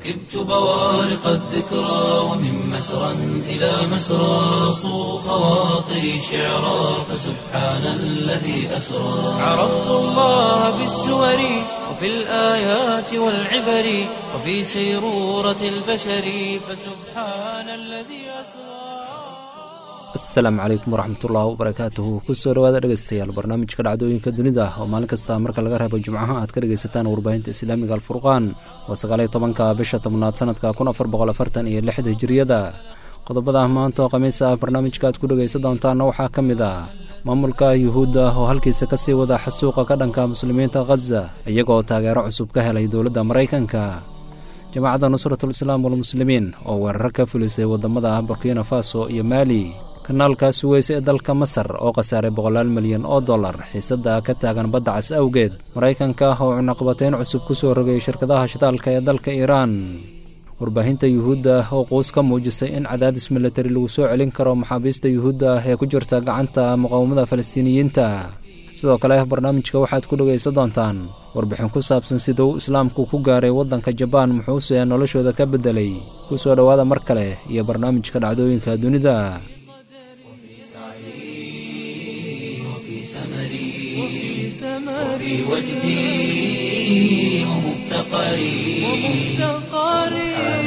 ركبت بوارق الذكرى ومن مسرى إلى مسرى صو خواطري شعرا فسبحان الذي أسرى عرفت الله بالسور وفي الآيات والعبر وفي سيرورة البشر فسبحان الذي أسرى asalaamu calaykum waraxmatullahi wabarakaatuhu kusoo dhawaada dhegeystayaal barnaamijka dhacdooyinka dunida oo maalin kasta marka laga reebo jimcaha aad ka dhegaysataan warbaahinta islaamiga alfurqaan waa sagaaliyo tobanka bisha tobnaad sanadka kun afar boqol afartan iyo lixda hijiriyada qodobada maanta oo khamiis ah barnaamijka aad ku dhegaysan doontaana waxaa ka mid ah maamulka yuhuudda oo halkiisa kasii wada xasuuqa ka dhanka muslimiinta khaza iyagoo taageero cusub ka helay dowladda maraykanka jamaacadda nusratul islaam walmuslimiin oo weerar ka fulisay wadamada burkina faso iyo maali kanaalka suweyse ee dalka masar oo khasaaray boqolaal milyan oo dollar xiisadda ka taagan badda cas awgeed maraykanka oo cunaqabateyn cusub ku soo rogay shirkadaha shidaalka ee dalka iiraan warbaahinta yuhuudda oo quus ka muujisay in cadaadis milatari lagu soo celin karo maxaabiista yuhuudda ee ku jirta gacanta muqaawamada falastiiniyiinta sidoo kale barnaamijka waxaad ku dhegaysan doontaan warbixin ku saabsan siduu islaamku ku gaaray waddanka jabaan muxuuse noloshooda ka beddelay ku soo dhowaada mar kale iyo barnaamijka dhacdooyinka dunida وفي وجدي ومفتقري سبحان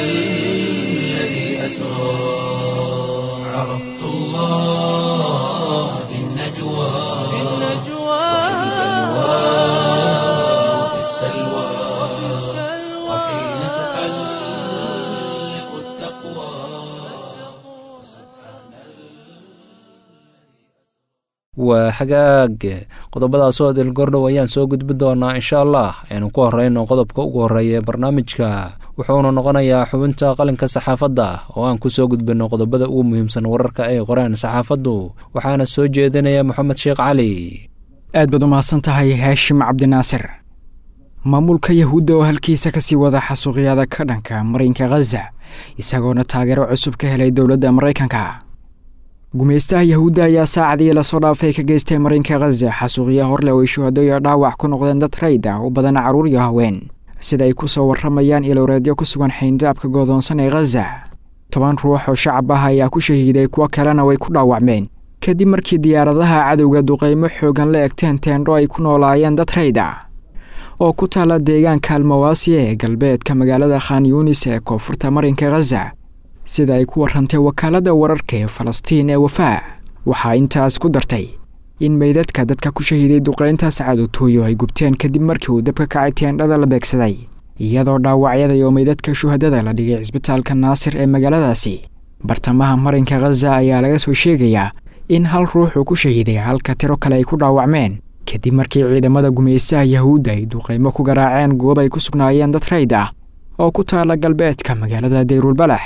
الذي أسرى عرفت الله في النجوى وفي السلوى وحين تحلق التقوى waa xagaag qodobadaasoo dilgordhow ayaan soo gudbi doonaa insha allah aynu ku horeyno qodobka ugu horreeya ee barnaamijka wuxuuna noqonayaa xubinta qalinka saxaafadda oo aan ku soo gudbinno qodobada ugu muhiimsan wararka ay qoreen saxaafaddu waxaana soo jeedinaya moxamed sheekh cali aad baad u mahadsan tahay haashim cabdinaasir maamulka yahuudda oo halkiisa kasii wada xasuuqyada ka dhanka marinka khaza isagoona taageero cusub ka helay dowladda maraykanka gumaystaha yahuudda ayaa saacadii lasoo dhaafay ka geystay marinka khaza xasuuqya horleh oo ay shuhado iyo dhaawac ku noqdeen dad rayd ah u badan carruur iyo haween sida ay ku soo warramayaan ilowreedyo ku sugan xayndaabka goodoonsan ee khaza toban ruux oo shacab ah ayaa ku shahiiday kuwo kalena way ku dhaawacmeen kadib markii diyaaradaha cadowga duqaymo xoogan la egteen teendho ay ku noolaayeen dad rayd ah oo ku taalla deegaanka almawaasi ee galbeedka magaalada khan yuunis ee koonfurta marinka khaza sida ay ku warrantay wakaaladda wararka ee falastiin ee wafaa waxaa intaas ku dartay in meydadka dadka ku shahiiday duqayntaas cadowtooyo ay gubteen kadib markii uu dabka kacay teendhada la beegsaday iyadoo dhaawacyada iyo meydadka shuhadada la dhigay cisbitaalka naasir ee magaaladaasi bartamaha marinka khaza ayaa laga soo sheegayaa in hal ruux uu ku shahiiday halka tiro kale ay ku dhaawacmeen kadib markii ciidamada gumaystaha yahuudda ay duqaymo ku garaaceen goob ay ku sugnaayeen dad rayd ah oo ku taala galbeedka magaalada dayrulbalax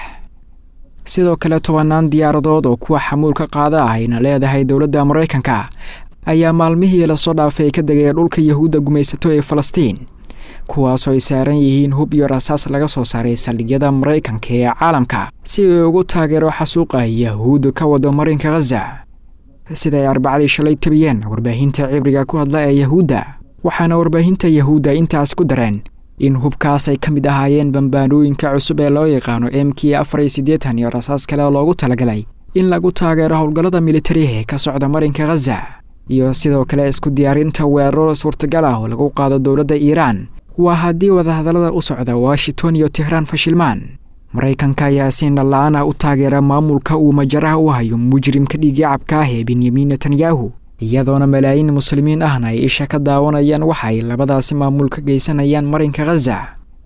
sidoo kale tobannaan diyaaradood oo kuwa xamuulka qaada ah ayna leedahay dowladda maraykanka ayaa maalmihii lasoo dhaafay ka degaya dhulka yahuudda gumaysato ee falastiin kuwaasoo ay saaran yihiin hub iyo rasaas laga soo saaray saldhigyada maraykanka ee caalamka si ay ugu taageero xasuuqa yahuudda ka wado marinka khaza sida ay arbacadii shalay tabiyeen warbaahinta cibriga ku hadla ee yahuudda waxaana warbaahinta yahuudda intaas ku dareen in hubkaas ay ka mid ahaayeen bambaanooyinka cusub ee loo yaqaano m k afar iyo siddeetan iyo rasaas kale oo loogu talagalay in lagu taageero howlgallada militariga ee ka socda marinka khaza iyo sidoo kale isku diyaarinta weeraro suurtagal ah oo lagu qaado dowladda iiraan waa haddii wadahadallada u socda washington iyo tehraan fashilmaan maraykanka ayaa si indhala-aan ah u taageera maamulka uu majaraha u hayo mujrimka dhiigyacabka ah ee benyamin netanyahu iyadoona malaayiin muslimiin ahna ay isha ka daawanayaan waxa ay labadaasi maamul ka geysanayaan marinka khaza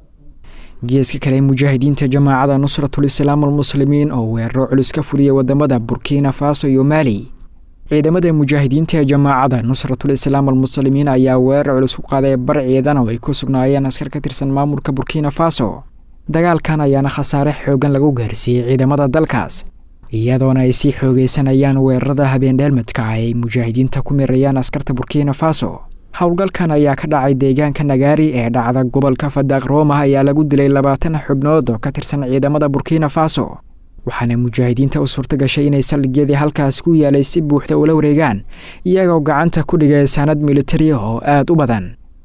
geeska kale mujaahidiinta jamaacada nusratul islaam almuslimiin oo weeraro culus ka fuliyay wadamada burkina faso iyo maali ciidamada mujaahidiinta ee jamaacada nusratul islaam almuslimiin ayaa weerar culus ku qaaday bar ciidan oo ay ku sugnaayeen askar ka tirsan maamulka burkina faso dagaalkan ayaana khasaare xoogan lagu gaarsiiyey ciidamada dalkaas iyadoona ay sii xoogeysanayaan weerarada habeendheelmadka ah ay mujaahidiinta ku mirayaan askarta burkina faso howlgalkan ayaa ka dhacay deegaanka nagaari ee dhacda gobolka fadaaq rooma ayaa lagu dilay labaatan xubnood oo ka tirsan ciidamada burkina faso waxaana mujaahidiinta u suurta gashay inay saldhigyadii halkaas ku yaalay si buuxda ula wareegaan iyagoo gacanta ku dhigay sanad militari oo aad u badan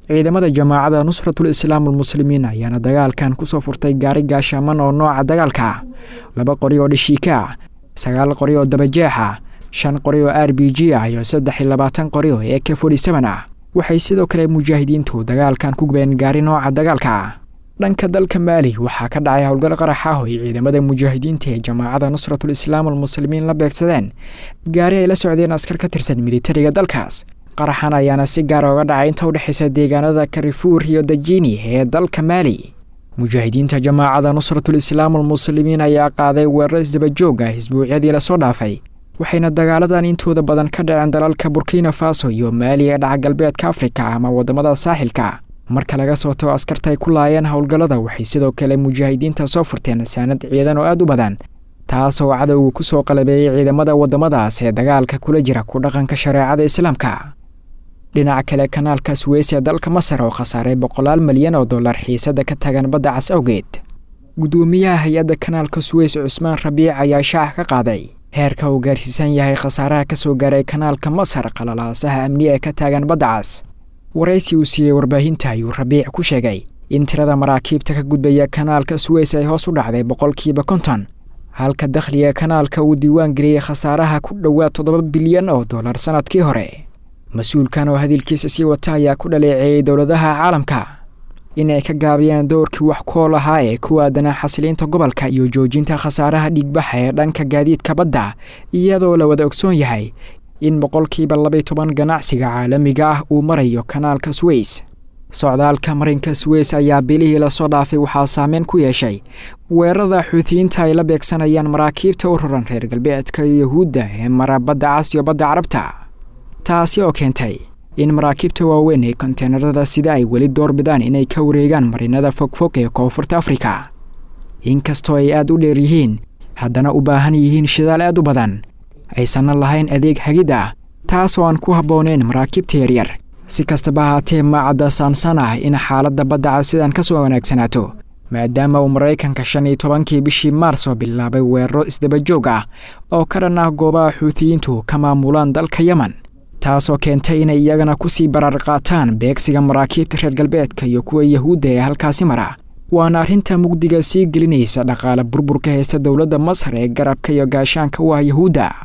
ciidamada jamaacada nusratul islaam almuslimiin ayaana dagaalkan kusoo furtay gaari gaashaaman oo nooca dagaalka ah laba qori oo dhishiika ah sagaal qori oo dabajeex ah shan qori oo r b g ah iyo saddex iyo labaatan qori oo e k forty seven ah waxay sidoo kale mujaahidiintu dagaalkan ku gubeen gaari nooca dagaalka ah dhanka dalka maali waxaa ka dhacay howlgal qarax ah oo ay ciidamada mujaahidiinta ee jamaacada nusratul islaam almuslimiin la beegsadeen gaari ay la socdeen askar ka tirsan militariga dalkaas qaraxan ayaana si gaar oga dhacay inta udhexaysa deegaanada karifuur iyo dajini ee dalka maali mujaahidiinta jamaacada nusratul islaam almuslimiin ayaa qaaday weerar isdabajoog ah isbuucyadii lasoo dhaafay waxayna dagaaladan intooda badan ka dhaceen dalalka burkina faso iyo maali ee dhaca galbeedka afrika ama wadamada saaxilka marka laga soo tago askarta ay ku laayeen howlgallada waxay sidoo kale mujaahidiinta soo furteen saanad ciidan oo aada u badan taas oo cadowga ku soo qalabeeyey ciidamada waddamadaas ee dagaalka kula jira ku dhaqanka shareecada islaamka dhinaca kale kanaalka suweys ee dalka masar oo khasaaray boqolaal malyan oo dollar xiisada ka tagan badda cas awgeed guddoomiyaha hay-adda kanaalka suweys cusmaan rabiic ayaa shaaca ka qaaday heerka uu gaarsiisan yahay khasaaraha ka soo gaaray kanaalka masar qalalaasaha amni ee ka taagan badda cas waraysi uu siiyey warbaahinta ayuu rabiic ku sheegay in tirada maraakiibta ka gudbaya kanaalka suweys ay hoos u dhacday boqolkiiba konton halka dakhliga kanaalka uu diiwaan geliyey khasaaraha ku dhowaad toddoba bilyan oo dollar sannadkii hore mas-uulkan oo hadalkiisa sii wata ayaa ku dhaleeceeyey dowladaha caalamka inay ka gaabiyaan dowrkii wax kool ahaa ee ku aadanaa xasiliinta gobolka iyo joojinta khasaaraha dhiigbaxa ee dhanka gaadiidka badda iyadoo la wada ogsoon yahay in boqolkiiba labay toban ganacsiga caalamiga ah uu marayo kanaalka suweys socdaalka marinka suweys ayaa bilihii lasoo dhaafay waxaa saameyn ku yeeshay weerarada xuutiyiinta ay la beegsanayaan maraakiibta u raran reer galbeedka iyo yahuudda ee mara badda cas iyo badda carabta taasi oo keentay in maraakiibta waaweyn ee konteenarada sida ay weli doorbidaan inay ka wareegaan marinada fogfog ee koonfurta afrika inkastoo ay aada u dheer yihiin haddana u baahan yihiin shidaal aad u badan aysanna lahayn adeeg hagid ah taas oo aan ku habbooneyn maraakiibta yaryar si kastaba ahaatee maacadda saansan ah in xaaladda badda cas sidan ka soo wanaagsanaato maadaama uu maraykanka shan iyo tobankii bishii maarso bilaabay weeraro isdabajoog ah oo ka dhan ah goobaha xuutiyiintu ka maamulaan dalka yemen taasoo keentay inay iyagana kusii baraar qaataan beegsiga maraakiibta reer galbeedka iyo kuwa yahuudda ee halkaasi mara waana arrinta mugdiga sii gelinaysa dhaqaale burburka haysta dowladda masar ee garabka iyo gaashaanka u ah yahuudda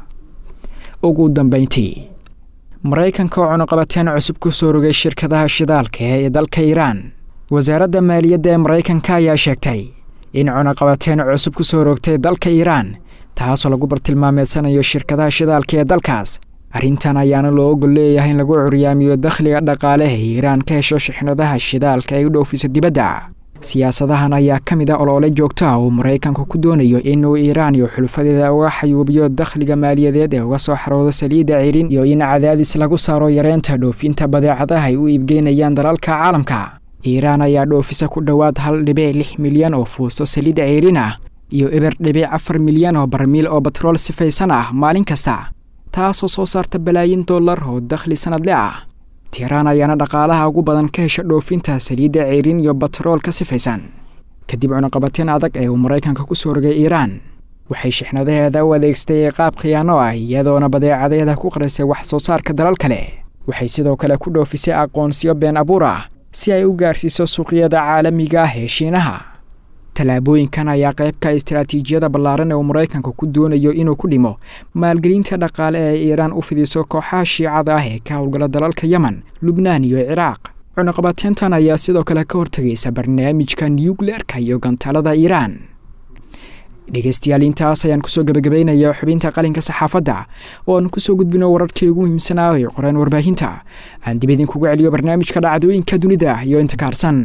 ugu dambayntii maraykanka oo cunuqabateen cusub ku soo rogay shirkadaha shidaalka ee dalka iiraan wasaaradda maaliyadda ee maraykanka ayaa sheegtay in cunuqabateen cusub ku soo rogtay dalka iiraan taasoo lagu bartilmaameedsanayo shirkadaha shidaalka ee dalkaas arrintan ayaana loo ogol leeyahay in lagu curyaamiyo dakhliga dhaqaale ee iiraan ka hesho shixnadaha shidaalka ay u dhoofiso dibadda siyaasadahan ayaa ka mid ah oloole joogto ah uu maraykanku ku doonayo inuu iiraan iyo xulufadeeda uga xayuubiyo dakhliga maaliyadeed ee uga soo xarooda saliidda ciirin iyo in cadaadis lagu saaro yareynta dhoofinta badeecadaha ay u iibgeynayaan dalalka caalamka iiraan ayaa dhoofisa ku dhowaad hal dhibic lix milyan oo fuusto saliidda ciirin ah iyo eber dhibic afar milyan oo barmiil oo batrool sifaysan ah maalin kasta taasoo soo saarta balaayin dollar oo dakhli sanadle ah tiiraan ayaana dhaqaalaha ugu badan ka hesha dhoofinta saliidda ciirin iyo batrool ka sifaysan kadib cunuqabateen adag ee uu maraykanka ku soo rogay iiraan waxay shixnadaheeda u adeegsatay qaab khiyaano ah iyadoona badeecadeeda ku qarisay wax soo saarka dalal kale waxay sidoo kale ku dhoofisay aqoonsiyo been abuur ah si ay u gaarsiiso suuqyada caalamiga ah ee shiinaha tallaabooyinkan ayaa qaybka istaraatiijiyada ballaaran ee uu maraykanka ku doonayo inuu ku dhimo maalgelinta dhaqaale ee iiraan u fidiso kooxaha shiicada ah ee ka howlgala dalalka yemen lubnaan iyo ciraaq cunuqabateentan ayaa sidoo kale ka hortegaysa barnaamijka nukleerka iyo gantaalada iiraan dhegeystayaal intaas ayaan kusoo gebagabaynayaa xubinta qalinka saxaafadda oo aan kusoo gudbino wararkii ugu muhiimsanaa ee qoreen warbaahinta aan dib idinkugu celiyo barnaamijka dhacdooyinka dunida iyo inta kaarsan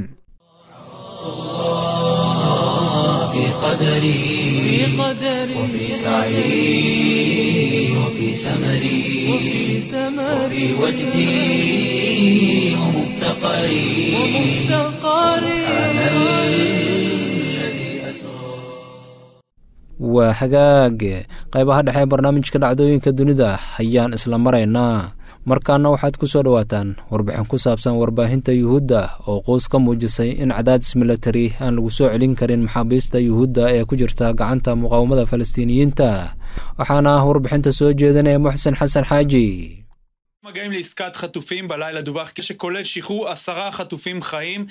في قدري وفي سعي وفي سمري وفي وجدي ومفتقري سبحان الذي أسرى waa hagaag qaybaha dhexe ee barnaamijka dhacdooyinka dunida ayaan isla maraynaa markaana waxaad ku soo dhowaataan warbixin ku saabsan warbaahinta yuhuudda oo qoos ka muujisay in cadaadis milatari aan lagu soo celin karin maxaabiista yuhuudda ee ku jirta gacanta muqaawamada falastiiniyiinta waxaana warbixinta soo jeedinaya muxsen xasan xaaji מגעים לעסקת חטופים בלילה דווח שכולל שחרור עשרה חטופים חיים.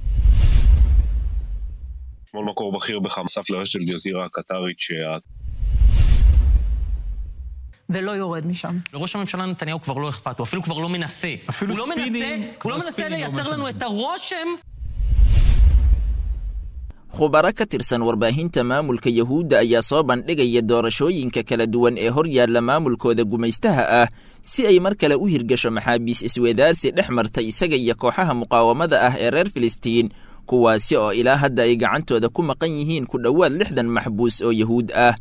אתמול מקור בכיר בחמאס לרשת אל-ג'זירה הקטרית שה... ולא יורד משם. לראש הממשלה נתניהו כבר לא אכפת, הוא אפילו כבר לא מנסה. אפילו הוא לא ספינים, מנסה, כבר הוא לא מנסה ספינים לא לייצר לנו משנה. את הרושם khubaro ka tirsan warbaahinta maamulka yuhuudda ayaa soo bandhigaya doorashooyinka kala duwan ee hor yaalla maamulkooda gumaystaha ah si ay mar kale u hirgasho maxaabiis iswedaarsi dhex marta isaga iyo kooxaha muqaawamada ah ee reer filistiin kuwaasi oo ilaa hadda ay gacantooda ku maqan yihiin ku dhowaad lixdan maxbuus oo yuhuud ah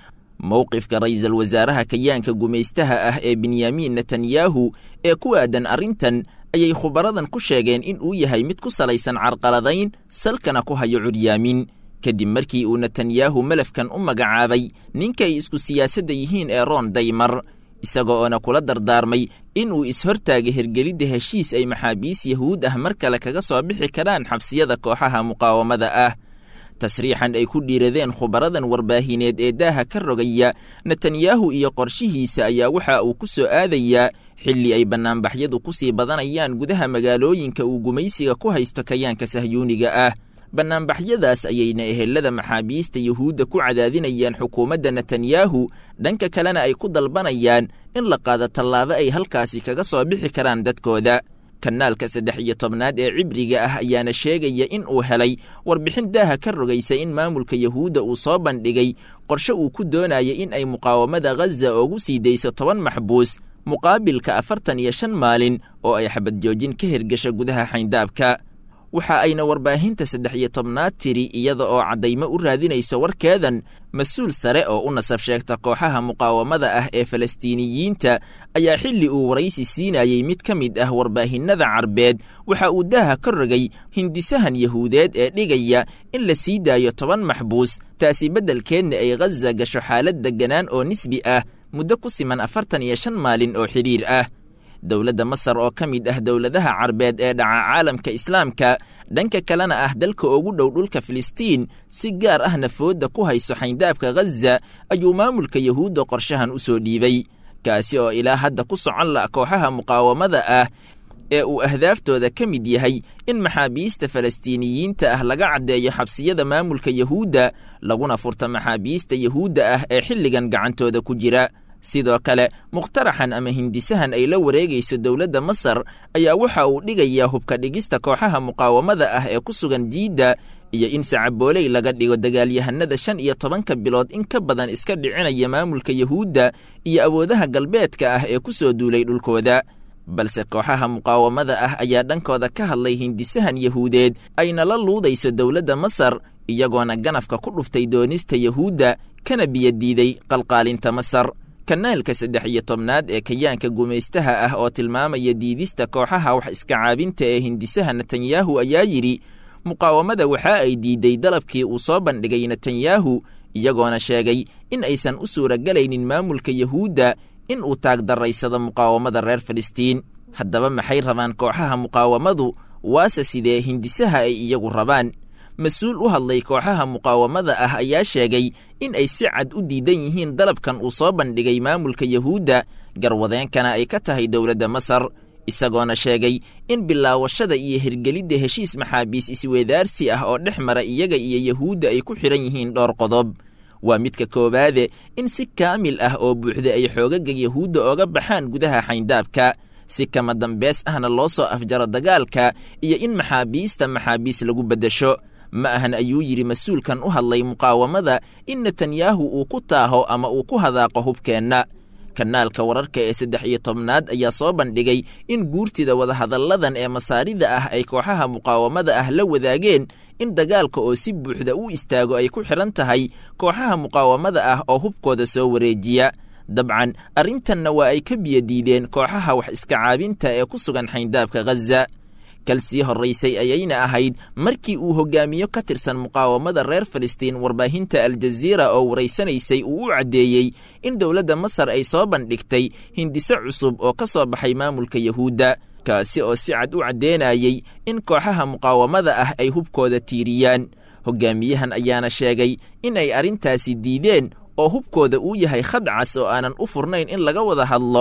mowqifka ra'iisul wasaaraha kayaanka gumaystaha ah ee benyamin netanyahu ee ku aadan arrintan ayay khubaradan ku sheegeen in uu yahay mid ku salaysan carqaladayn salkana ku hayo curyaamin kadib markii uu netanyahu malafkan u magacaabay ninka ay isku siyaasadda yihiin ee roon daymar isaga oona kula dardaarmay in uu ishortaaga hergelidda heshiis ay maxaabiis yahuud ah mar kale kaga soo bixi karaan xabsiyada kooxaha muqaawamada ah tasriixan ay ku dhiiradeen khubaradan warbaahineed ee daaha ka rogaya netanyahu iyo qorshihiisa ayaa waxa uu ku soo aadayaa xilli ay bannaanbaxyadu ku sii badanayaan gudaha magaalooyinka uu gumaysiga ku haysto kayaanka sahyuuniga ah bannaanbaxyadaas ayayna ehelada maxaabiista yuhuudda ku cadaadinayaan xukuumadda netanyahu dhanka kalena ay ku dalbanayaan in la qaado tallaabo ay halkaasi kaga soo bixi karaan dadkooda kanaalka saddex iyo tobnaad ee cibriga ah ayaana sheegaya in uu helay warbixin daaha ka rogaysa in maamulka yuhuudda uu soo bandhigay qorshe uu ku doonaya in ay muqaawamada ghaza ugu sii dayso toban maxbuus muqaabilka afartan iyo shan maalin oo ay xabad joojin ka hirgasha gudaha xayndaabka waxa ayna warbaahinta saddex iyo tobnaad tiri iyada oo caddaymo u raadinayso warkeedan mas-uul sare oo u nasab sheegta kooxaha muqaawamada ah ee falastiiniyiinta ayaa xilli uu waraysi siinayey mid ka mid ah warbaahinnada carbeed waxa uu daaha ka rogay hindisahan yahuudeed ee dhigaya in la sii daayo toban maxbuus taasi beddelkeedna ay ghaza gasho xaalad degganaan oo nisbi ah muddo ku siman afartan iyo shan maalin oo xidhiir ah dowladda masar oo ka mid ah dowladaha carbeed ee dhaca caalamka islaamka dhanka kalena ah dalka ugu dhow dhulka filistiin si gaar ahna foodda ku hayso xayndaabka ghaza ayuu maamulka yuhuudda qorshahan u soo dhiibay kaasi oo ilaa hadda ku socon la kooxaha muqaawamada ah ee uu ahdaaftooda ka mid yahay in maxaabiista falastiiniyiinta ah laga caddeeyo xabsiyada maamulka yuhuudda laguna furta maxaabiista yuhuudda ah ee xilligan gacantooda ku jira sidoo kale mukhtaraxan ama hindisahan ay la wareegayso dowladda masar ayaa waxa uu dhigayaa hubka dhigista kooxaha muqaawamada ah ee ku sugan jiidda iyo in sacabooley laga dhigo dagaalyahanada shan iyo tobanka bilood in ka badan iska dhicinaya maamulka yuhuudda iyo awoodaha galbeedka ah ee ku soo duulay dhulkooda balse kooxaha muqaawamada ah ayaa dhankooda ka hadlay hindisahan yahuudeed ayna la luudayso dowladda masar iyagoona ganafka ku dhuftay doonista yuhuudda kana biyadiiday qalqaalinta masar kanaalka saddex iyo tobnaad ee kayaanka gumaystaha ah oo tilmaamaya diidista kooxaha wax iska caabinta ee hindisaha netanyahu ayaa yidhi muqaawamada waxa ay diiday dalabkii uu soo bandhigay netanyahu iyagoona sheegay in aysan u suuragalaynin maamulka yuhuudda in uu taagdaraysado muqaawamada reer filistiin haddaba maxay rabaan kooxaha muqaawamadu waase sidee hindisaha ay iyagu rabaan mas-uul u hadlay kooxaha muqaawamada ah ayaa sheegay in ay si cad u diidan yihiin dalabkan uu soo bandhigay maamulka yuhuudda garwadeenkana ay ka tahay dowladda masar isagoona sheegay in bilaawashada iyo hirgelidda heshiis maxaabiis isweedaarsi ah oo dhex mara iyaga iyo yuhuudda ay ku xidhan yihiin dhowr qodob waa midka koowaade in si kaamil ah oo buuxda ay xoogaga yuhuudda ooga baxaan gudaha xayndaabka si kama dambeys ahna loo soo afjaro dagaalka iyo in maxaabiista maxaabiis lagu beddesho ma ahan ayuu yidhi mas-uulkan u hadlay muqaawamada in netanyahu uu ku taaho ama uu ku hadaaqo hubkeenna kanaalka wararka ee saddex iyo tobnaad ayaa soo bandhigay in guurtida wadahadalladan ee masaarida ah ay kooxaha muqaawamada ah la wadaageen in dagaalka oo si buuxda u istaago ay ku xidhan tahay kooxaha muqaawamada ah oo hubkooda soo wareejiya dabcan arrintanna waa ay ka biyadiideen kooxaha wax iska caabinta ee ku sugan xayndaabka ghaza kal sii horraysay ayayna ahayd markii uu hogaamiyo ka tirsan muqaawamada reer filistiin warbaahinta aljaziira oo waraysanaysay uu u caddeeyey in dowladda masar ay soo bandhigtay hindise cusub oo ka soo baxay maamulka yuhuudda kaasi oo si cad u caddeenayey in kooxaha muqaawamada ah ay hubkooda tiiriyaan hogaamiyahan ayaana sheegay in ay arrintaasi diideen oo hubkooda uu yahay khadcas oo aanan u furnayn in laga wada hadlo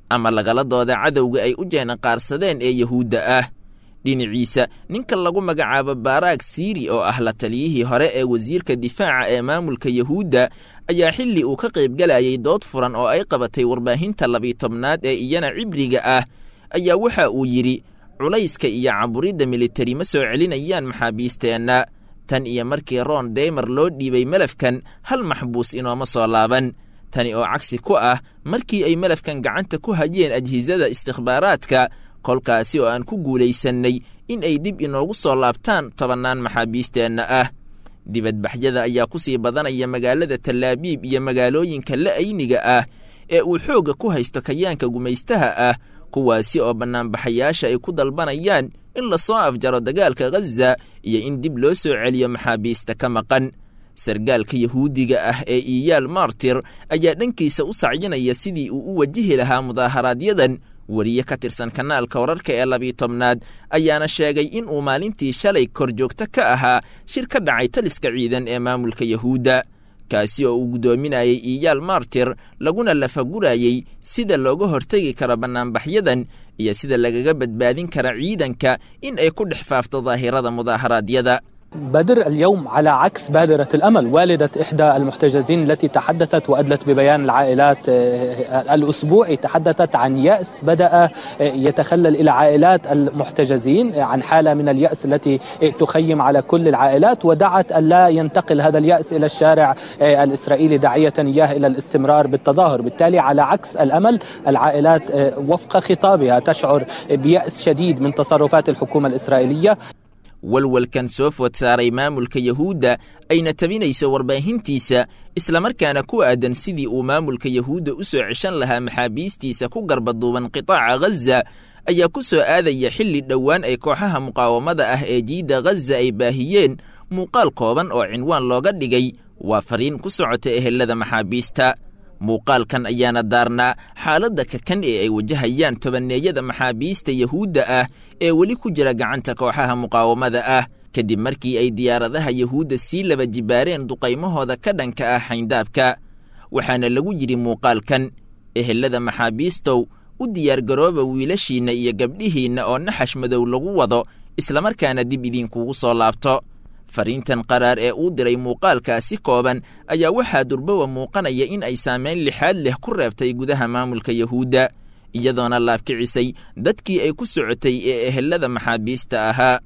ama lagala dooda cadowga ay u jeenaqaarsadeen ee yuhuudda ah dhinaciisa ninka lagu magacaabo baaraag siiri oo ah la taliyihii hore ee wasiirka difaaca ee maamulka yuhuudda ayaa xilli uu ka qaybgalayay dood furan oo ay qabatay warbaahinta labiitobnaad ee iyana cibriga ah ayaa waxa uu yidhi culayska iyo caburidda militari ma soo celinayaan maxaabiisteenna tan iyo markii ron deymer loo dhiibay melafkan hal maxbuus inooma soo laaban tani oo cagsi ku ah markii ay melafkan gacanta ku hayeen ajhisada istikhbaaraadka kolkaasi oo aan ku guulaysannay in ay dib inoogu soo laabtaan tobannaan maxaabiisteenna ah dibadbaxyada ayaa ku sii badanaya magaalada tallaabiib iyo magaalooyinka la'ayniga ah ee uu xoogga ku haysto kayaanka gumaystaha ah kuwaasi oo bannaanbaxayaasha ay ku dalbanayaan in la soo afjaro dagaalka ghaza iyo in dib loo soo celiyo maxaabiista ka maqan sargaalka yahuudiga ah ee iyaal martir ayaa dhankiisa u sacyinaya sidii uu u wajihi lahaa mudaaharaaadyadan weriye ka tirsan kanaalka wararka ee labiitobnaad ayaana sheegay in uu maalintii shalay kor joogto ka ahaa shir ka dhacay taliska ciidan ee maamulka yahuudda kaasi oo uu guddoominayay iyaal martir laguna lafagurayey sida looga hortegi karo bannaanbaxyadan iyo sida lagaga badbaadin kara ciidanka in ay ku dhex faafto daahirada mudaaharaadyada بدر اليوم على عكس بادرة الأمل والدة إحدى المحتجزين التي تحدثت وأدلت ببيان العائلات الأسبوعي تحدثت عن يأس بدأ يتخلل إلى عائلات المحتجزين عن حالة من اليأس التي تخيم على كل العائلات ودعت أن لا ينتقل هذا اليأس إلى الشارع الإسرائيلي داعية إياه إلى الاستمرار بالتظاهر بالتالي على عكس الأمل العائلات وفق خطابها تشعر بيأس شديد من تصرفات الحكومة الإسرائيلية walwalkan soo food saaray maamulka yahuudda ayna tabinayso warbaahintiisa islamarkaana ku aadan sidii uu maamulka yahuudda u soo ceshan lahaa maxaabiistiisa ku garbaduuban qitaaca ghaza ayaa ku soo aadaya xilli dhowaan ay kooxaha muqaawamada ah ee jiidda ghaza ay baahiyeen muuqaal kooban oo cinwaan looga dhigay waa fariin ku socota ehelada maxaabiista muuqaalkan ayaana daarnaa xaaladda kakan ee ay wajahayaan tobanneeyada maxaabiista yahuudda ah ee weli ku jira gacanta kooxaha muqaawamada ah kadib markii ay diyaaradaha yahuudda sii laba jibaareen duqaymahooda ka dhanka ah xayndaabka waxaana lagu yidhi muuqaalkan ehelada maxaabiistow u diyaargarooba wiilashiinna iyo gabdhihiinna oo naxash madow lagu wado islamarkaana dib idinkugu soo laabto fariintan qaraar ee uu diray muuqaalkaasi kooban ayaa waxaa durbowa muuqanaya in ay saamayn lixaad leh ku reebtay gudaha maamulka yahuudda iyadoona laabkicisay dadkii ay ku socotay ee ehelada maxaabiista ahaa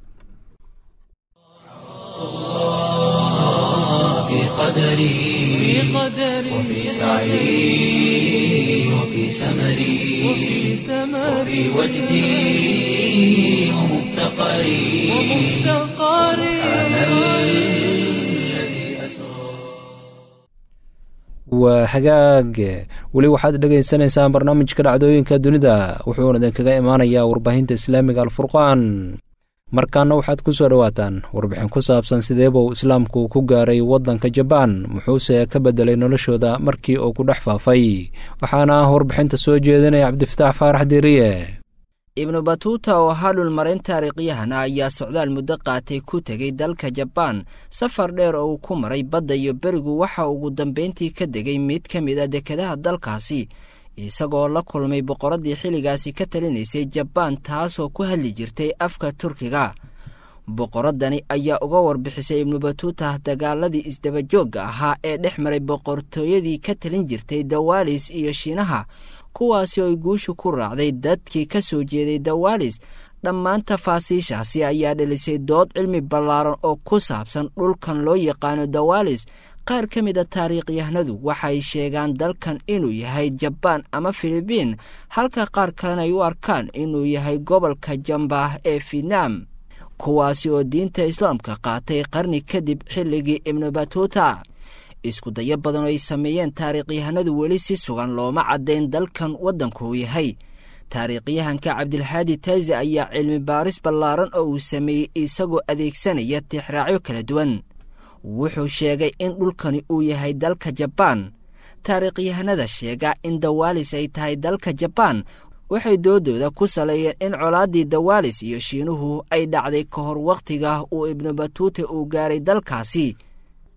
waa hagaag weli waxaad dhegaysanaysaan barnaamijka dhacdooyinka dunida wuxuuna idinkaga imaanayaa warbaahinta islaamiga alfurqaan markaana waxaad ku soo dhowaataan warbixin ku saabsan sideebuu islaamku ku gaaray waddanka jabaan muxuuse ka beddelay noloshooda markii uu ku dhex faafay waxaana warbixinta soo jeedinaya cabdifataax faarax diiriye ibnu batuuta oo ahaa dhulmarin taariikhyahan ah ayaa socdaal muddo qaatay ku tegey dalka jabaan safar dheer oo uu ku maray badda iyo berigu waxa ugu dambayntii ka degay mid ka mid a dekedaha dalkaasi isagoo la kulmay boqoraddii xilligaasi ka talinaysay jabaan taasoo ku hadli jirtay afka turkiga boqoraddani ayaa uga warbixisay ibnu batuuta dagaaladii isdabajoogga ahaa ee dhex maray boqortooyadii ka talin jirtay dawaalis iyo shiinaha kuwaasi oo ay guushu ku raacday dadkii ka soo jeeday dawaalis dhammaan tafaasiishaasi ayaa dhelisay dood cilmi ballaaran oo ku saabsan dhulkan loo yaqaano dawaalis qaar ka mid a taariikhyahnadu waxay sheegaan dalkan inuu yahay jabaan ama filibiin halka qaar kalena ay u arkaan inuu yahay gobolka jambaah ee fietnam kuwaasi oo diinta islaamka qaatay qarni kadib xilligii ibnu batuuta isku dayo badan oo ay sameeyeen taariikhyahanadu weli si sugan looma caddayn dalkan waddankuu yahay taariikhyahanka cabdilhaadi taazi ayaa cilmi baaris ballaaran oo uu sameeyey isagoo adeegsanaya tixraacyo kala duwan wuxuu sheegay in dhulkani uu yahay dalka jabaan taariikhyahanada sheega in dawaalis ay tahay dalka jabaan waxay doodooda ku saleeyeen in colaaddii dawaalis iyo shiinuhu ay dhacday ka hor wakhtiga uu ibnu batuute uu gaaray dalkaasi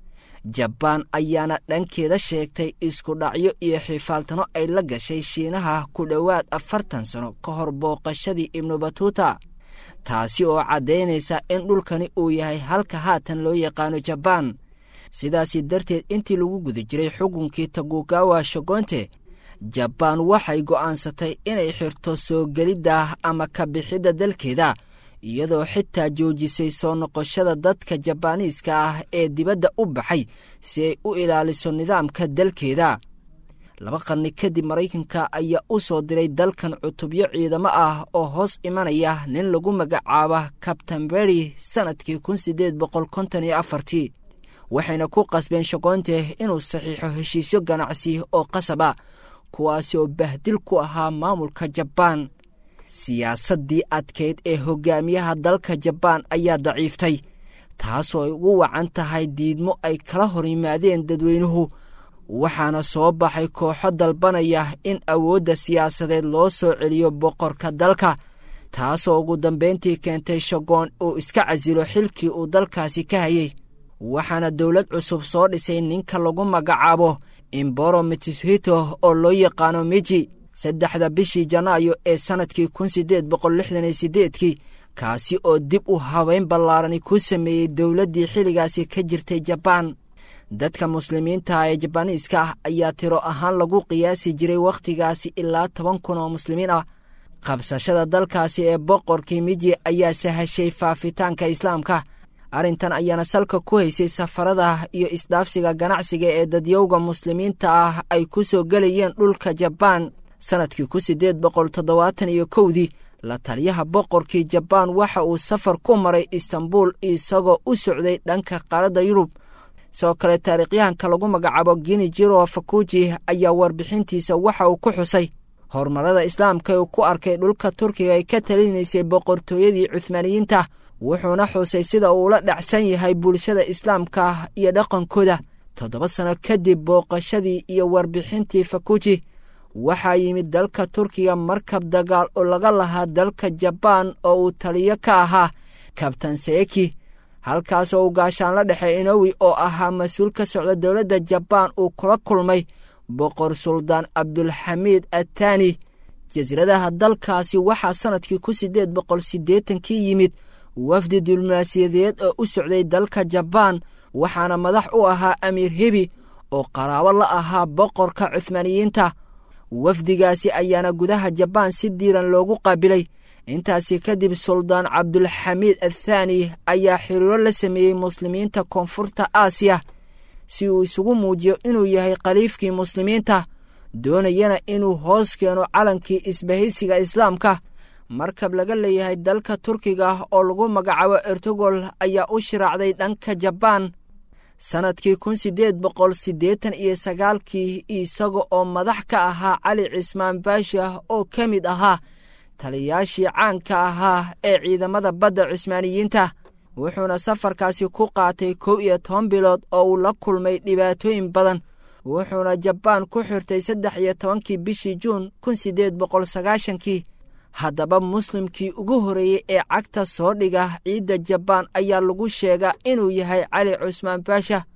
jabaan ayaana dhankeeda sheegtay isku dhacyo iyo xifaaltano ay la gashay shiinaha ku dhowaad afartan sano ka hor booqashadii ibnu batuuta taasi oo caddaynaysa in dhulkani uu yahay halka haatan loo yaqaano jabaan sidaasi darteed intii lagu guda jiray xukunkii tagugawa shogonte jabaan waxay go'aansatay inay xirto soo gelidda ama ka bixidda dalkeeda iyadoo xitaa joojisay soo noqoshada dadka jabaaniiska ah ee dibadda u baxay si ay u ilaaliso nidaamka dalkeeda laba qarni kadib maraykanka ayaa u soo diray dalkan cutubyo ciidamo ah oo hoos imanaya nin lagu magacaaba kabtan beri sannadkii kun siddeed boqol konton iyo afartii waxayna ku qasbeen shogoonte inuu saxiixo heshiisyo ganacsi oo qasaba kuwaasi oo bahdil ku ahaa maamulka jabaan siyaasaddii adkayd ee hogaamiyaha dalka jabaan ayaa daciiftay taasoo ay ugu wacan tahay diidmo ay kala hor yimaadeen dadweynuhu waxaana soo baxay kooxo dalbanaya in awoodda siyaasadeed loo soo celiyo boqorka dalka taasoo ugu dambayntii keentay shagoon uu iska casilo xilkii uu dalkaasi ka hayey waxaana dowlad cusub soo dhisay ninka lagu magacaabo imboro mitishito oo loo yaqaano miji saddexda bishii janaayo ee sannadkii kun siddeed boqol lixdan iyo siddeedkii kaasi oo dib u habeyn ballaarani ku sameeyey dowladdii xilligaasi ka jirtay jabaan dadka muslimiinta ee jabaaniiska ah ayaa tiro ahaan lagu qiyaasi jiray wakhtigaasi ilaa toban kun oo muslimiin ah qabsashada dalkaasi ee boqorkii miji ayaa sahashay faafitaanka islaamka arrintan ayaana salka ku haysay safarada iyo isdhaafsiga ganacsiga ee dadyowga muslimiinta ah ay ku soo gelayeen dhulka jabaan sannadkii kun siddeed boqol toddobaatan iyo kowdii la taliyaha boqorkii jabaan waxa uu safar ku maray istanbul isagoo u socday dhanka qaaradda yurub sidoo kale taariikhyahanka lagu magacaabo gini jiro fakuji ayaa warbixintiisa waxa uu ku xusay horumarada islaamka uu ku arkay dhulka turkiga ay ka talinaysay boqortooyadii cuhmaaniyiinta wuxuuna xusay sida uu ula dhacsan yahay bulshada islaamka iyo dhaqankooda toddoba sano kadib booqashadii iyo warbixintii fakuji waxaa yimid dalka turkiga markab dagaal oo laga lahaa dalka jabaan oo uu taliyo ka ahaa kabtan seeki halkaasoo uu gaashaan la dhexe inowi oo ahaa mas-uul ka socda dowladda jabaan uu kula kulmay boqor suldaan cabdulxamiid attaani jasiiradaha dalkaasi waxaa sannadkii kun siddeed boqol siddeetankii yimid wafdi diblomaasiyadeed oo u socday dalka jabaan waxaana madax u ahaa amiir hebi oo qaraabo la ahaa boqorka cuhmaaniyiinta wafdigaasi ayaana gudaha jabaan si diiran loogu qaabilay intaasi kadib suldaan cabdulxamiid athaani ayaa xiriiro la sameeyey muslimiinta koonfurta aasiya si uu isugu muujiyo inuu yahay khaliifkii muslimiinta doonayana inuu hoos keeno calankii isbahaysiga islaamka markab laga leeyahay dalka turkiga oo lagu magacaabo ertogol ayaa u shiraacday dhanka jabaan sannadkii kun siddeed boqol siddeetan iyo sagaalkii isaga oo madax ka ahaa cali cismaan baasha oo ka mid ahaa taliyaashii caanka ahaa ee ciidamada badda cusmaaniyiinta wuxuuna safarkaasi ku qaatay kow iyo toban bilood oo uu la kulmay dhibaatooyin badan wuxuuna jabaan ku xirtay saddex iyo tobankii bishii juun kun siddeed boqol sagaashankii haddaba muslimkii ugu horreeyey ee cagta soo dhiga ciidda jabaan ayaa lagu sheegaa inuu yahay cali cusmaan baasha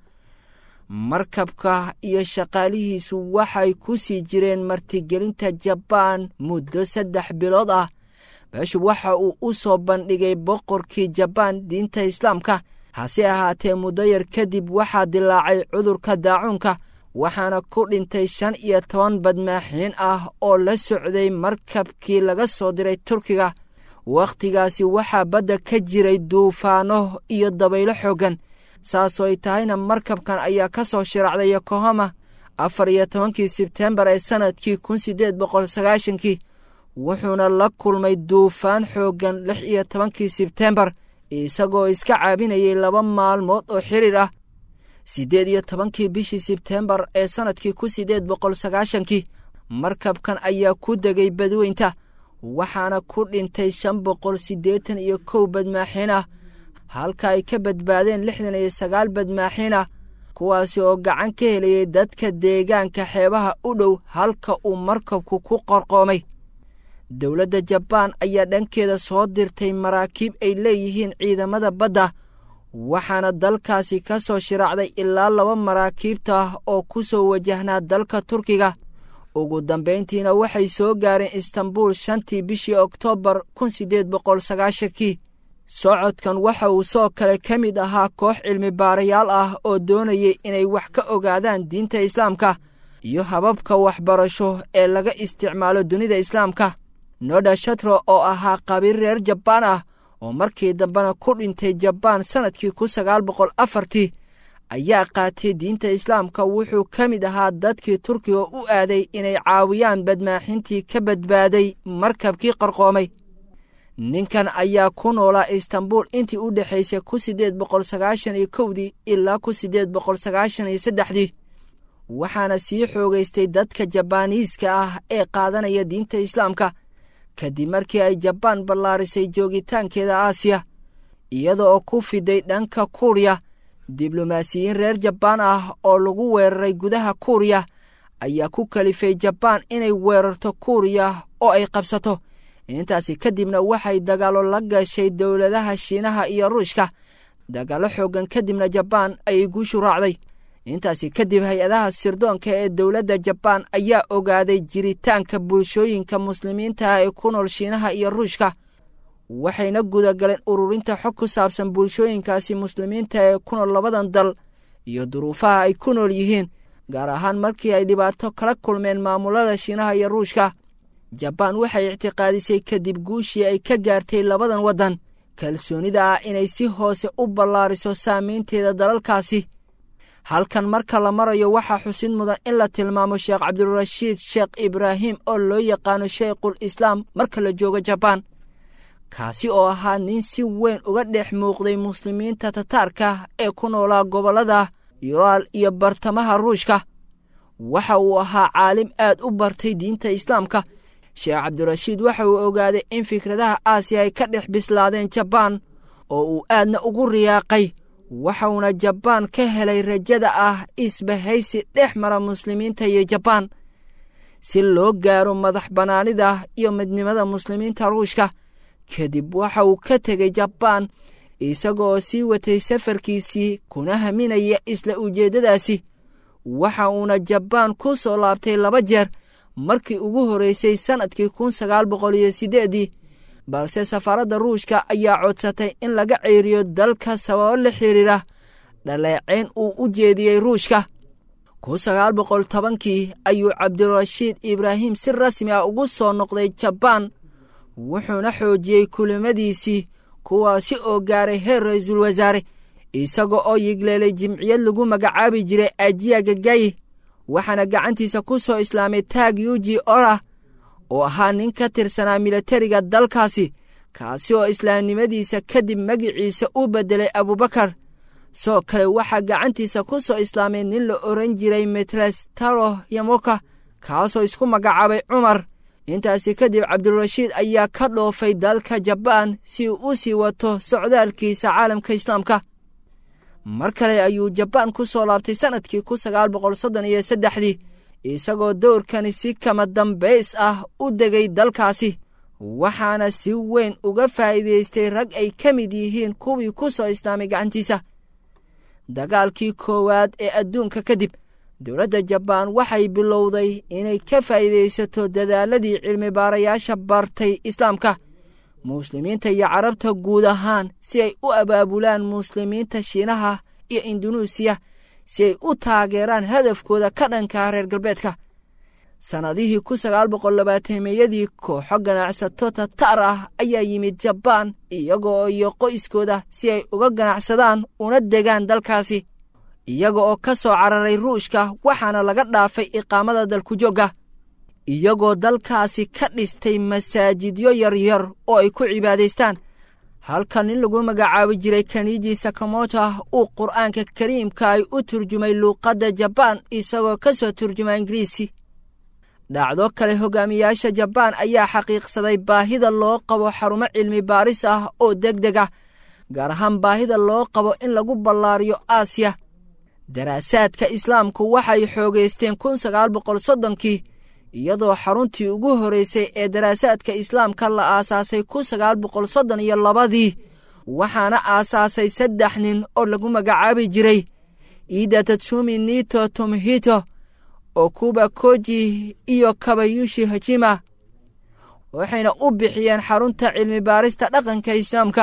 markabka iyo shaqaalihiisu waxay ku sii jireen martigelinta jabaan muddo saddex bilood ah beeshu waxa uu u soo bandhigay boqorkii jabaan diinta islaamka hase ahaatee muddo yar kadib waxaa dilaacay cudurka daacuunka waxaana ku dhintay shan iyo toban badmaaxiin ah oo la socday markabkii laga soo diray turkiga wakhtigaasi waxaa badda ka jiray duufaano iyo dabaylo xooggan saasoo ay tahayna markabkan ayaa ka soo shiraacday yokohama afar iyo tobankii sebtembar ee sannadkii kun siddeed boqol sagaashankii wuxuuna la kulmay duufaan xooggan lix iyo tobankii sebtembar isagoo iska caabinayay laba maalmood oo xiriir ah siddeed iyo tobankii bishii sebtembar ee sannadkii kun siddeed boqol sagaashankii markabkan ayaa ku degay badweynta waxaana ku dhintay shan boqol siddeetan iyo kow badmaaxiin ah halka ay ka badbaadeen lixdan iyo sagaal badmaaxiin ah kuwaasi oo gacan ka helayay dadka deegaanka xeebaha u dhow halka uu markabku ku qorqoomay dowladda jabaan ayaa dhankeeda soo dirtay maraakiib ay leeyihiin ciidamada badda waxaana dalkaasi ka soo shiraacday ilaa laba maraakiibta ah oo ku soo wajahnaa dalka turkiga ugu dambayntiina waxay soo gaareen istanbul shantii bishii oktoobar kun siddeed boqol sagaashankii socodkan waxa uu soo kale ka mid ahaa koox cilmi baarayaal ah oo doonayay inay wax ka ogaadaan diinta islaamka iyo hababka waxbarasho ee laga isticmaalo dunida islaamka noda shatro oo ahaa qabiil reer jabaan ah oo markii dambena ku dhintay jabaan sannadkii kun sagaal boqol afartii ayaa qaatay diinta islaamka wuxuu ka mid ahaa dadkii turkiga u aaday inay caawiyaan badmaaxintii ka badbaaday markabkii qarqoomay ninkan ayaa ku noolaa istanbul intii u dhexaysay kun siddeed boqol sagaashan iyo kowdii ilaa kun siddeed boqol sagaashan iyo saddexdii waxaana sii xoogaystay dadka jabaaniiska ah ee qaadanaya diinta islaamka kadib markii ay jabaan ballaarisay joogitaankeeda aasiya iyada oo ku fiday dhanka kuuriya diblomaasiyiin reer jabaan ah oo lagu weeraray gudaha kuuriya ayaa ku kalifay jabaan inay weerarto kuuriya oo ay qabsato intaasi kadibna waxay dagaallo la gashay dowladaha shiinaha iyo ruushka dagaallo xooggan kadibna jabaan ayay guushu raacday intaasi kadib hay-adaha sirdoonka ee dowladda jabaan ayaa ogaaday jiritaanka bulshooyinka muslimiinta ah ee ku nool shiinaha iyo ruushka waxayna gudagaleen ururinta xog ku saabsan bulshooyinkaasi muslimiinta ee ku nool labadan dal iyo duruufaha ay ku nool yihiin gaar ahaan markii ay dhibaato kala kulmeen maamulada shiinaha iyo ruushka jabaan waxay ictiqaadisay kadib guushii ay ka gaartay labadan waddan kalsoonida ah inay si hoose u ballaariso saamaynteeda dalalkaasi halkan marka la marayo waxaa xusid mudan in la tilmaamo sheekh cabdirashiid sheekh ibraahim oo loo yaqaano sheikhul islaam marka la joogo jabaan kaasi oo ahaa nin si weyn uga dhex muuqday muslimiinta tataarka ee ku noolaa gobollada yuraal iyo bartamaha ruushka waxa uu ahaa caalim aad u bartay diinta islaamka sheekh cabdirashiid waxa uu ogaaday in fikradaha aasiya ay ka dhex bislaadeen jabaan oo uu aadna ugu riyaaqay waxauna jabaan ka helay rajada ah isbahaysi dhex mara muslimiinta iyo jabaan si loo gaaro madax bannaanida iyo midnimada muslimiinta ruushka kadib waxa uu ka tegey jabaan isagoo sii watay safarkiisii kuna haminaya isla ujeeddadaasi waxa uuna jabaan ku soo laabtay laba jeer markii ugu horraysay sannadkii kun sagaal boqol iyo siddeeddii balse safaaradda ruushka ayaa codsatay in laga ceeriyo dalka sababo la xidhiira dhaleecayn uu u jeediyey ruushka kun sagaal boqol tobankii ayuu cabdirashiid ibraahim si rasmi ah ugu soo noqday jabaan wuxuuna xoojiyey kulimadiisii kuwaasi oo gaaray heer ra-iisul wasaare isaga oo yigleelay jimciyad lagu magacaabi jiray ajiya gagayi waxaana gacantiisa ku soo islaamay taag yuji ora oo ahaa nin ka tirsanaa milatariga dalkaasi kaasi oo islaamnimadiisa kadib magiciisa u beddelay abubakar soo kale waxaa gacantiisa ku soo islaamay nin la oran jiray metlestaro yamoka kaasoo isku magacaabay cumar intaasi kadib cabdirashiid ayaa ka dhoofay dalka jabaan si uu u sii wato socdaalkiisa caalamka islaamka mar kale ayuu jabaan ku soo laabtay sannadkii kun sagaal boqol soddon iyo saddexdii isagoo dowrkani si kama dambays ah u degay dalkaasi waxaana si weyn uga faa'iidaystay rag ay ka mid yihiin kuwii ku soo islaamay gacantiisa dagaalkii koowaad ee adduunka kadib dowladda jabaan waxay bilowday inay ka faa'iidaysato dadaaladii cilmi baarayaasha bartay islaamka muslimiinta iyo carabta guud ahaan si ay u abaabulaan muslimiinta shiinaha iyo indunuusiya si ay u taageeraan hadafkooda ka dhankaa reer galbeedka sannadihii kun sagaal boqol labaatameyadii kooxo ganacsato tatar ah ayaa yimid jabaan iyagoo iyo qoyskooda si ay uga ganacsadaan una degaan dalkaasi iyaga oo ka soo cararay ruushka waxaana laga dhaafay iqaamada dalkujoogga iyagoo dalkaasi ka dhistay masaajidyo yaryar oo ay ku cibaadaystaan halka nin lagu magacaabi jiray kaniji sakamoto uu qur'aanka kariimka ay u turjumay luuqadda jabaan isagoo ka soo turjuma ingiriisi dhacdo kale hogaamiyaasha jabaan ayaa xaqiiqsaday baahida loo qabo xarumo cilmi baaris ah oo deg deg ah gaar ahaan baahida loo qabo in lagu ballaariyo aasiya daraasaadka islaamku waxay xoogaysteen kun sagaal boqol soddonkii iyadoo xaruntii ugu horraysay ee daraasaadka islaamka la aasaasay kun sagaal boqol soddon iyo labadii waxaana aasaasay saddex nin oo lagu magacaabi jiray iida tatsumi nito tomhito okuba koji iyo kabayushi hajima waxayna u bixiyeen xarunta cilmi baarista dhaqanka islaamka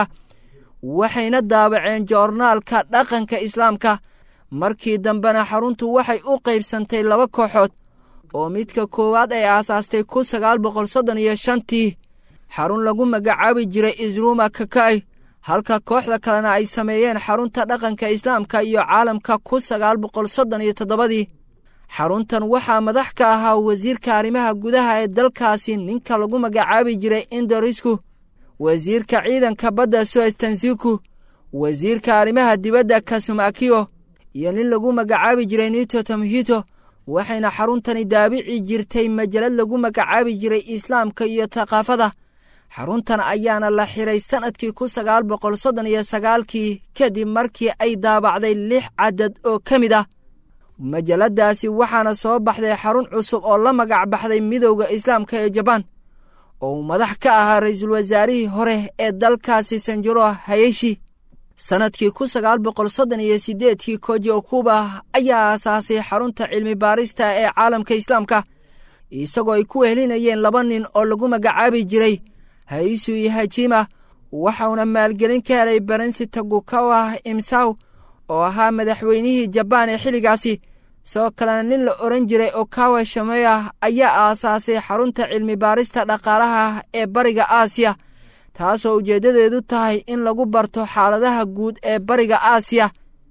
waxayna daabaceen joornaalka dhaqanka islaamka markii dambena xaruntu waxay u qaybsantay laba kooxood oo midka koowaad ay aasaastay kun sagaal boqol soddon iyo shantii xarun lagu magacaabi jiray isruuma kaka'y halka kooxda kalena ay sameeyeen xarunta dhaqanka islaamka iyo caalamka kun sagaal boqol soddon iyo toddobadii xaruntan waxaa madax ka ahaa wasiirka arrimaha gudaha ee dalkaasi ninka lagu magacaabi jiray indorisku wasiirka ciidanka badda suestansiku wasiirka arrimaha dibadda kasumakiyo iyo nin lagu magacaabi jiray nito tamhito waxayna xaruntani daabici jirtay majalad lagu magacaabi jiray islaamka iyo thaqaafada xaruntan ayaana la xiray sannadkii kun sagaal boqol soddon iyo sagaalkii kadib markii ay daabacday lix cadad oo ka mid ah majaladaasi waxaana soo baxday xarun cusub oo la magac baxday midowda islaamka ee jabaan oo uu madax ka ahaa ra-iisul wasaarihii hore ee dalkaasi sanjuro hayeshi sannadkii kun sagaal boqol soddon iyo siddeedkii koji okuba ayaa aasaasay xarunta cilmi baarista ee caalamka islaamka isagoo ay ku wehelinayeen laba nin oo lagu magacaabi jiray haisu iyo hajima waxauna maalgelin ka helay barensi tagukawa imsaw oo ahaa madaxweynihii jabaan ee xilligaasi sidoo kalena nin la odhan jiray okawa shameya ayaa aasaasay xarunta cilmi baarista dhaqaalaha ee bariga aasiya taasoo ujeeddadeedu tahay in lagu barto xaaladaha guud ee bariga aasiya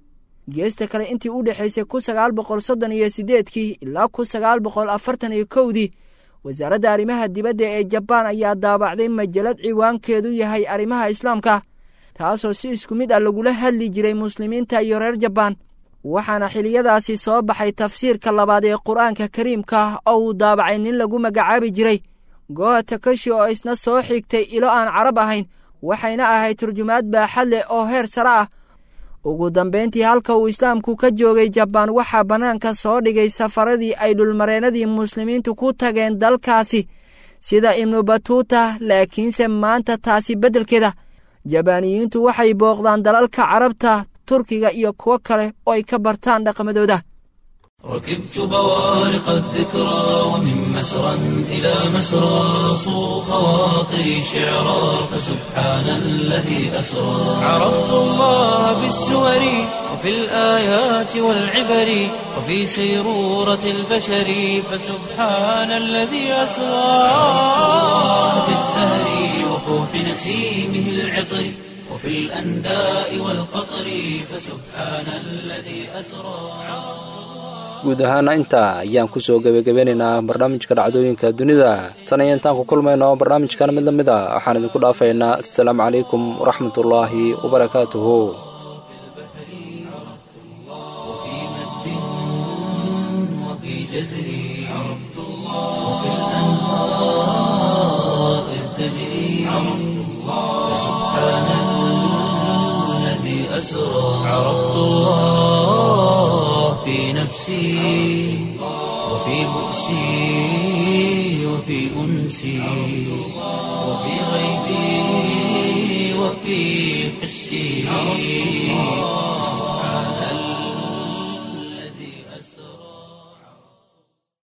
geesta kale intii u dhexaysay kun sagaal boqol soddon iyo siddeedkii ilaa kun sagaal boqol afartan iyo kowdii wasaaradda arrimaha dibadda ee jabaan ayaa daabacday majalad ciwaankeedu yahay arrimaha islaamka taasoo si isku mid ah lagula hadli jiray muslimiinta iyo reer jabaan waxaana xiliyadaasi soo baxay tafsiirka labaad ee qur-aanka kariimka oo uu daabacay nin lagu magacaabi jiray goha takashi oo isna soo xigtay ilo aan carab ahayn waxayna ahayd turjumaad baaxad leh oo heer sare ah ugu dambayntii halka uu islaamku ka joogay jabaan waxaa bannaanka soo dhigay safaradii ay dhulmareennadii muslimiintu ku tageen dalkaasi sida ibnu batuuta laakiinse maanta taasi beddelkeeda jabaaniyiintu waxay booqdaan dalalka carabta turkiga iyo kuwo kale oo ay ka bartaan dhaqamadooda ركبت بوارق الذكرى ومن مسرى إلى مسرى صو خواطري شعرا فسبحان الذي أسرى عرفت الله بالسور وفي الآيات والعبر وفي سيرورة البشر فسبحان الذي أسرى في الزهر وفوح نسيمه العطر وفي الأنداء والقطر فسبحان الذي أسرى guud ahaana intaa ayaan kusoo gebagabeynaynaa barnaamijka dhacdooyinka dunida tan iyo intaan ku kulmayno barnaamijkan mid la mid a waxaan idinku dhaafaynaa assalaamu calaykum waraxmatullaahi wabarakaatuhu في نفسي وفي بؤسي وفي أنسي وفي غيبي وفي حسي سبحان الله